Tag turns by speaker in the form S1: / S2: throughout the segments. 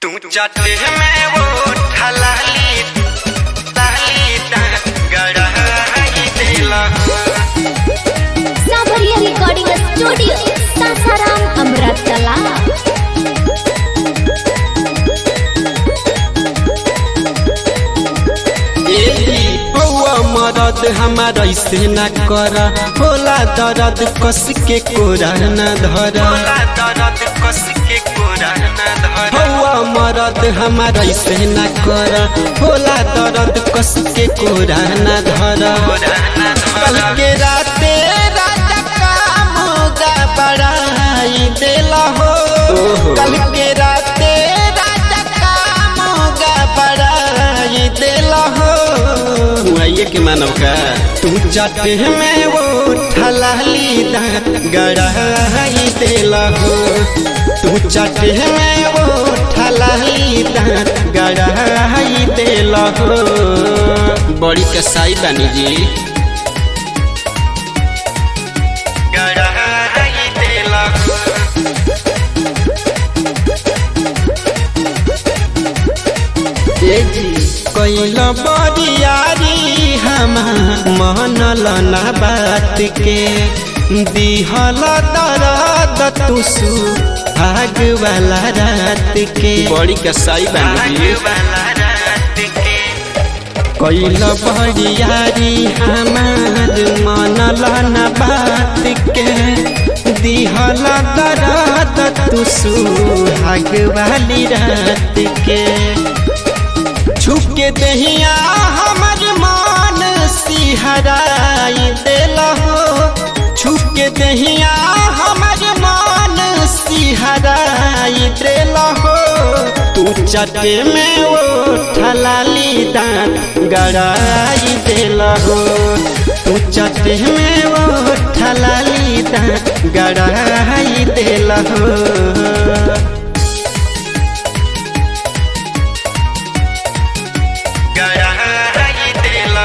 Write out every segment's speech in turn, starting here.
S1: तू जाते में वो ठलाली ताली ता गड़ाई देला
S2: साबरिया रिकॉर्डिंग स्टूडियो सासाराम अमृतला
S3: बउआ मरद हमार ऐसे न कर होला दर्द कस के कोरा न धर
S1: बोला दर्द कस के कोरा न धर
S3: बउआ मरद हमार ऐसे न कर होला दर्द कस के कोरा न धर
S1: कोरा न
S3: कल
S1: धर
S3: के राते राजा का मुगा बढ़ाई देला हो कल के राते राजा का मुगा बढ़ाई देला हो आइए के मानव का तू जाते में वो ठलाली दांत गड़ाई देला हो तू जाते में वो ठलाली दांत गड़ाई देला हो बड़ी कसाई बानी जी
S1: गड़ाई देला
S3: कैल बरियारी हम मनल ना बात के दिहल दर्द तुसु आग वाला रात के बड़ी कसाई
S1: आग वाला रात के
S3: कैल बरियारी हमार मनल ना बात के दिहल दर्द तुसु आग वाली रात के छुप के दहिया हमर मान सिहराई देल हो छुप के दहिया हमर मान सिहराई देल हो तू चटे में वो ठलाली दांत गड़ाई देल हो तू चटे में वो ठलाली दांत गड़ाई देल हो
S1: गड़ाई देला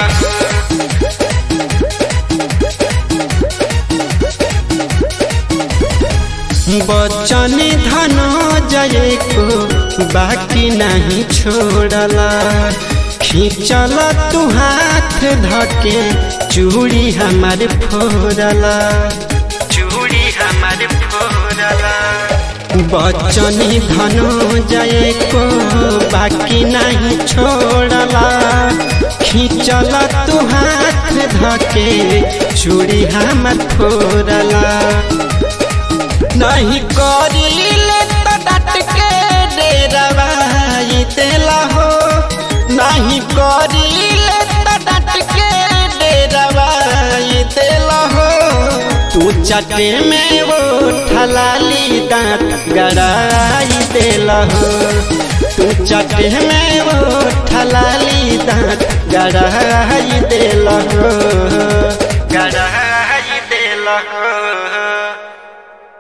S3: बचन धन जय को बाकी नहीं छोड़ला खींचल तू हाथ धके चूड़ी हमार फोड़ला
S1: चूड़ी हमार फोड़ला
S3: बचन धन जय को बाकी नहीं छोड़ला खींचल तू हाथ धके चूड़ी हमार फोड़ला नहीं करीले तो डट के डेरवाई देला हो नहीं करीले तो डट के डेरवाई देला हो तू चटे में वो ठलाली दांत गड़ाई देला हो तू चटे में वो ठलाली दांत गड़ाई देला हो